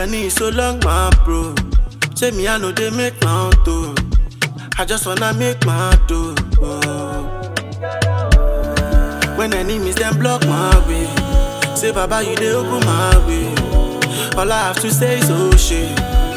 journey so long, my bro. Say me, I know they make my own too. I just wanna make my do. When enemies them block my way, say Baba you they open my way. All I have to say is oh shit.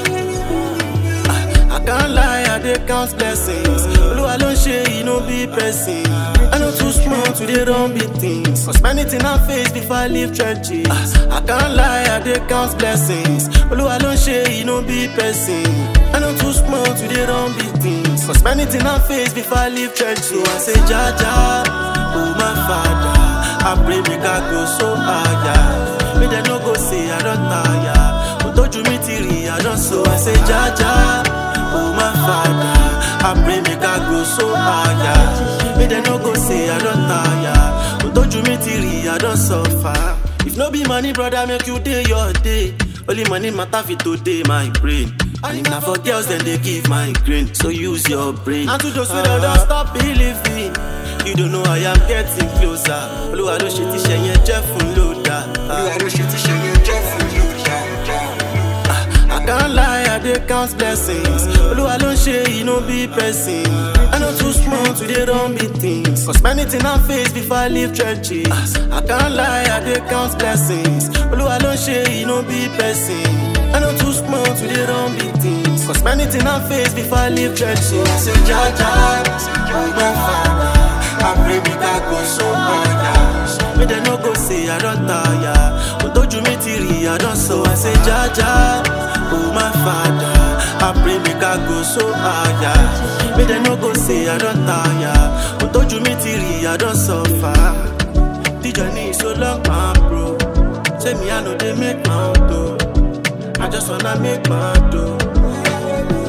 I, I can't lie, I dey count blessings. Oluwa ló ń ṣe you no be person. I no too small to dey run big things. Cause many things I face before I leave churches. I can't lie, I dey count blessings. Oluwa ló ń ṣe you no be person. I no too small to dey run big things. Cause many things I face before I leave church. So I say, Jaja, oh my father. I pray make I go so higher. Make them no go say I don't tire. Otoju mi ti rí, I don't so I say, Jaja, oh my father. I pray make I go so higher. Make them no go say I don't tire. Otoju mi ti rí, I don't suffer. If no be money, brother, make you day your day. Only money matter fit today, my brain. And if na for girls, then they give my grain. So use your brain. And to those who don't stop believing. You don't know I am getting closer. Olúwa ló ṣe tíṣẹ́ yẹn jẹ́ fún lódà. Olúwa ló ṣe tíṣẹ́ yẹn jẹ́ fún lódà. I can't lie, I dey count blessings. Olúwa ló ń ṣe you no be person. I no too small to dey run big things. Cause many things I face before I leave churches. I can't lie, I dey count blessings. Olúwa ló ń ṣe you no be person. I no too small to dey run big things. Cause many things I face before I leave churches. I say, Jaja, oh my father. I pray make I go so higher. Make them no go say I don't tire. Otoju mi ti rí, I don't so I say, Jaja, oh my father. I pray make I go so higher. Make them no go say I don't tire. Otoju mi ti rí, I don't suffer. The journey is so long, my bro. Say me, I know they make my own dough. I just wanna make my dough.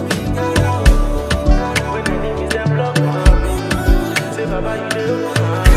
When enemies them block my way, say Baba you dey open my